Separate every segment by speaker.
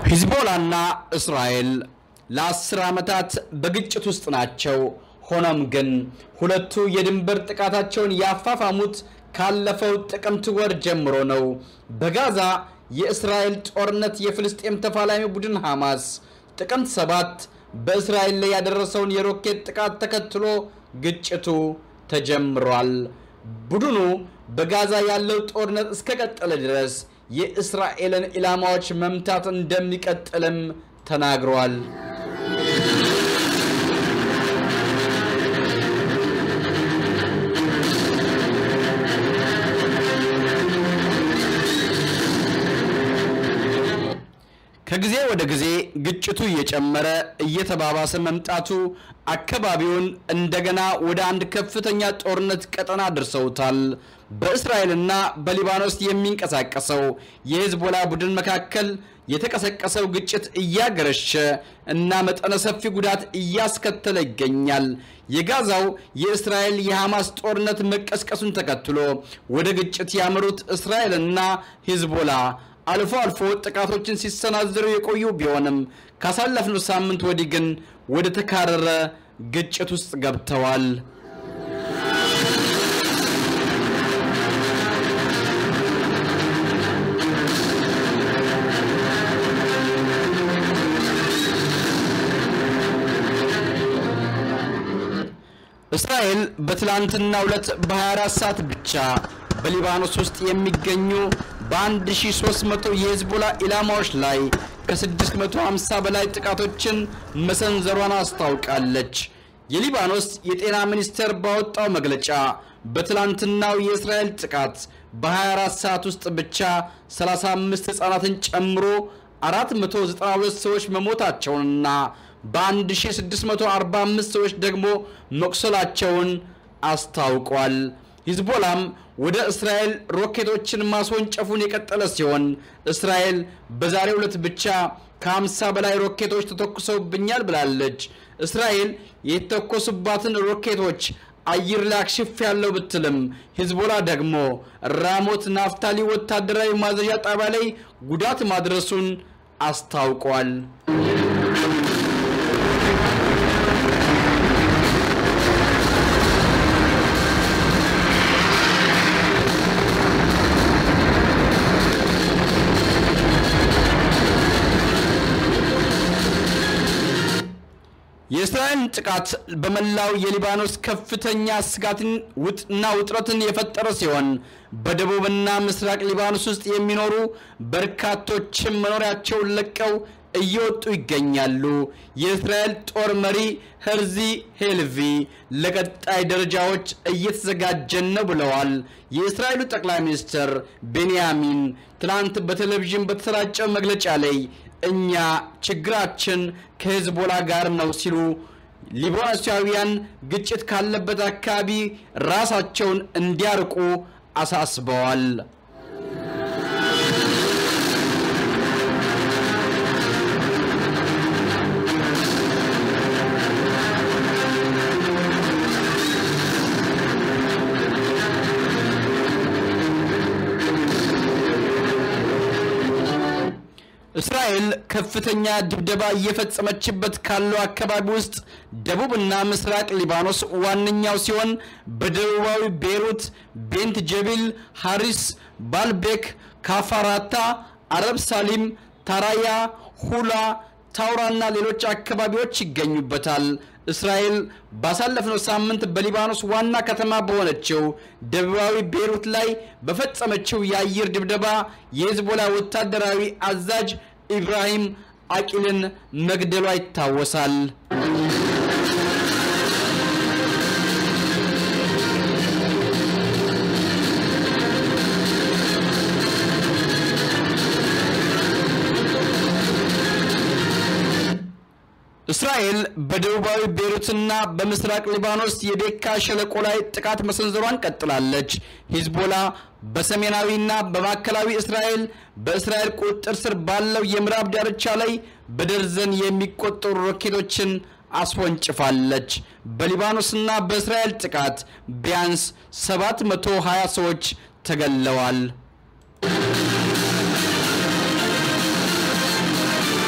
Speaker 1: ሂዝቦላና እስራኤል ለአስር ዓመታት በግጭት ውስጥ ናቸው። ሆኖም ግን ሁለቱ የድንበር ጥቃታቸውን ያፋፋሙት ካለፈው ጥቅምት ወር ጀምሮ ነው። በጋዛ የእስራኤል ጦርነት የፍልስጤም ተፋላሚ ቡድን ሐማስ ጥቅምት ሰባት በእስራኤል ላይ ያደረሰውን የሮኬት ጥቃት ተከትሎ ግጭቱ ተጀምሯል። ቡድኑ በጋዛ ያለው ጦርነት እስከቀጠለ ድረስ የእስራኤልን ኢላማዎች መምታት እንደሚቀጥልም ተናግሯል። ከጊዜ ወደ ጊዜ ግጭቱ እየጨመረ እየተባባሰ መምጣቱ አካባቢውን እንደገና ወደ አንድ ከፍተኛ ጦርነት ቀጠና አድርሰውታል። በእስራኤልና በሊባኖስ የሚንቀሳቀሰው የሂዝቦላ ቡድን መካከል የተቀሰቀሰው ግጭት እያገረሸ እና መጠነ ሰፊ ጉዳት እያስከተለ ይገኛል። የጋዛው የእስራኤል የሐማስ ጦርነት መቀስቀሱን ተከትሎ ወደ ግጭት ያመሩት እስራኤልና ሂዝቦላ አልፎ አልፎ ጥቃቶችን ሲሰናዘሩ የቆዩ ቢሆንም ካሳለፍነው ሳምንት ወዲህ ግን ወደ ተካረረ ግጭት ውስጥ ገብተዋል። እስራኤል በትላንትናው ዕለት በ24 ሰዓት ብቻ በሊባኖስ ውስጥ የሚገኙ በ1300 የሂዝቦላ ኢላማዎች ላይ ከ650 በላይ ጥቃቶችን መሰንዘሯን አስታውቃለች። የሊባኖስ የጤና ሚኒስቴር ባወጣው መግለጫ በትላንትናው የእስራኤል ጥቃት በ24 ሰዓት ውስጥ ብቻ 35 ሕፃናትን ጨምሮ 492 ሰዎች መሞታቸውንና በ1645 ሰዎች ደግሞ መቁሰላቸውን አስታውቋል። ሂዝቦላም ወደ እስራኤል ሮኬቶችን ማስወንጨፉን የቀጠለ ሲሆን እስራኤል በዛሬው ዕለት ብቻ ከ50 በላይ ሮኬቶች ተተኩሰውብኛል ብላለች። እስራኤል የተተኮሱባትን ሮኬቶች አየር ላይ አክሽፍ ያለው ብትልም ሂዝቦላ ደግሞ ራሞት ናፍታሊ ወታደራዊ ማዘዣ ጣቢያ ላይ ጉዳት ማድረሱን አስታውቋል። የእስራኤልን ጥቃት በመላው የሊባኖስ ከፍተኛ ስጋትን እና ውጥረትን የፈጠረ ሲሆን በደቡብና ምስራቅ ሊባኖስ ውስጥ የሚኖሩ በርካቶችም መኖሪያቸውን ለቀው እየወጡ ይገኛሉ። የእስራኤል ጦር መሪ ሄርዚ ሄልቪ ለቀጣይ ደረጃዎች እየተዘጋጀን ነው ብለዋል። የእስራኤሉ ጠቅላይ ሚኒስትር ቤንያሚን ትናንት በቴሌቪዥን በተሰራጨው መግለጫ ላይ እኛ ችግራችን ከሂዝቦላ ጋር ነው ሲሉ ሊባኖሳውያን ግጭት ካለበት አካባቢ ራሳቸውን እንዲያርቁ አሳስበዋል። እስራኤል ከፍተኛ ድብደባ እየፈጸመችበት ካለው አካባቢ ውስጥ ደቡብና ምስራቅ ሊባኖስ ዋነኛው ሲሆን በደቡባዊ ቤይሩት፣ ቤንት ጀቢል፣ ሐሪስ፣ ባልቤክ፣ ካፋራታ፣ አረብ ሳሊም፣ ታራያ፣ ሁላ፣ ታውራና ሌሎች አካባቢዎች ይገኙበታል። እስራኤል ባሳለፍነው ሳምንት በሊባኖስ ዋና ከተማ በሆነችው ደቡባዊ ቤይሩት ላይ በፈጸመችው የአየር ድብደባ የሂዝቦላ ወታደራዊ አዛዥ ኢብራሂም አቂልን መግደሏ ይታወሳል። እስራኤል በደቡባዊ ቤይሩትና በምስራቅ ሊባኖስ የቤካ ሸለቆ ላይ ጥቃት መሰንዘሯን ቀጥላለች። ሂዝቦላ በሰሜናዊና በማዕከላዊ እስራኤል በእስራኤል ቁጥጥር ስር ባለው የምዕራብ ዳርቻ ላይ በደርዘን የሚቆጠሩ ሮኬቶችን አስወንጭፋለች። በሊባኖስና በእስራኤል ጥቃት ቢያንስ 720 ሰዎች ተገለዋል።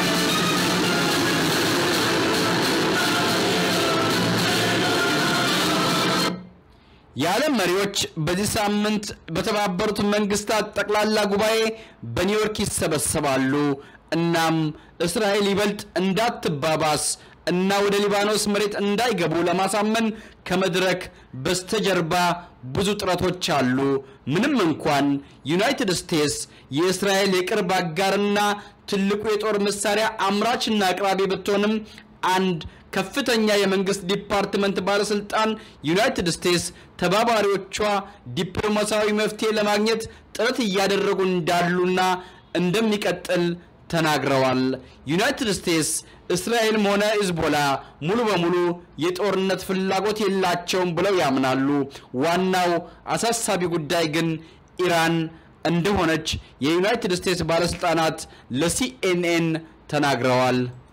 Speaker 1: የዓለም መሪዎች በዚህ ሳምንት በተባበሩት መንግስታት ጠቅላላ ጉባኤ በኒውዮርክ ይሰበሰባሉ። እናም እስራኤል ይበልጥ እንዳትባባስ እና ወደ ሊባኖስ መሬት እንዳይገቡ ለማሳመን ከመድረክ በስተጀርባ ብዙ ጥረቶች አሉ። ምንም እንኳን ዩናይትድ ስቴትስ የእስራኤል የቅርብ አጋርና ትልቁ የጦር መሳሪያ አምራችና አቅራቢ ብትሆንም አንድ ከፍተኛ የመንግስት ዲፓርትመንት ባለስልጣን ዩናይትድ ስቴትስ ተባባሪዎቿ ዲፕሎማሲያዊ መፍትሄ ለማግኘት ጥረት እያደረጉ እንዳሉና እንደሚቀጥል ተናግረዋል። ዩናይትድ ስቴትስ እስራኤልም ሆነ ሂዝቦላ ሙሉ በሙሉ የጦርነት ፍላጎት የላቸውም ብለው ያምናሉ። ዋናው አሳሳቢ ጉዳይ ግን ኢራን እንደሆነች የዩናይትድ ስቴትስ ባለስልጣናት ለሲኤንኤን ተናግረዋል።